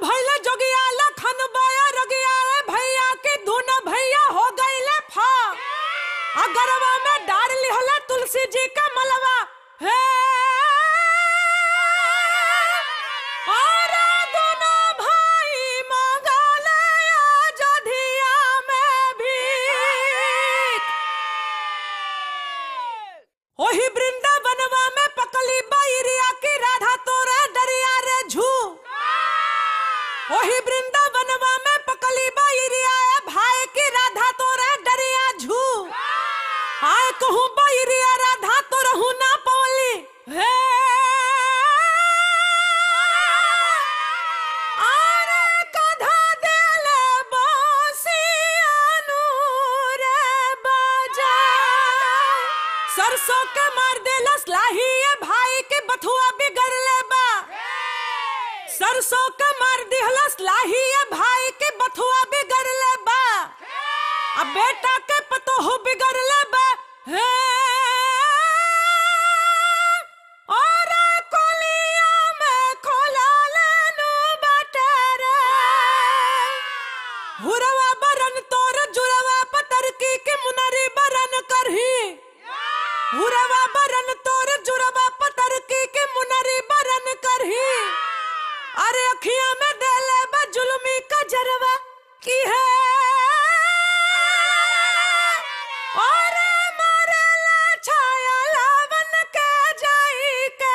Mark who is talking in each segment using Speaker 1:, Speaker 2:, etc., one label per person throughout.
Speaker 1: भैले जोगिया लखन बाया रगिया रे भैया के धुन भैया हो गईले फा अगरवा में डार लिहला तुलसी जी का मलवा हे अरे दोनों भाई मंगले अयोध्या में भी ओही वृंदावनवा में पकली बैरिया की राधा तोरे दरिया रे झू ओही वृंदावनवा में पकली बैरिया ए भाई की राधा तोरे दरिया झू आए कहूँ बैरिया राधा तो रहू ना पवली हे अरे कधा देले बांसियानु रे बजा सरसों के मार देलस लाही ये भाई के बथुआ बिगड़ले बा सरसों के मार दिहलस लाही ये भाई के बथुआ बिगड़ले बा अब बेटा के पतो हो बिगड़ले बा हे और कोलिया में खोला लेनु बटरे हुरवा बरन तोर जुरवा पतर की के मुनरी बरन करही हुरवा बरन तोर जुरवा पतर की के मुनरी बरन करही अरे अखियां में देले बा जुल्मी का जरवा की है और मारेला छाया लावन के जाई के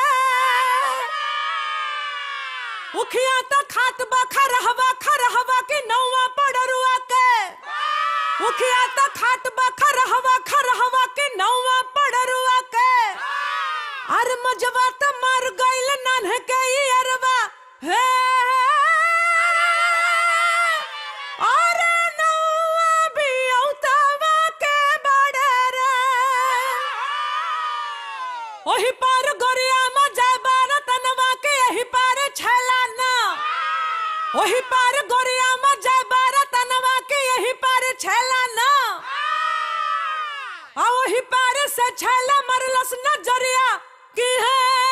Speaker 1: उखिया तो खात बा खरहवा खरहवा की नौवा पड़रुआ के उखिया तो खात बा खरहवा खरहवा की नौवा पड़रुआ के अर मजवा तो मर गइल नन्ह के ई अरवा हे अरे नौवा भी औतावा के बड़े रे ओही पार गोरिया में जय बारतनवा के यही पार छैला ना ओही पार गोरिया में जय बारतनवा के यही पार छैला ना आ ओही पार से छैला मरलस नजरिया की है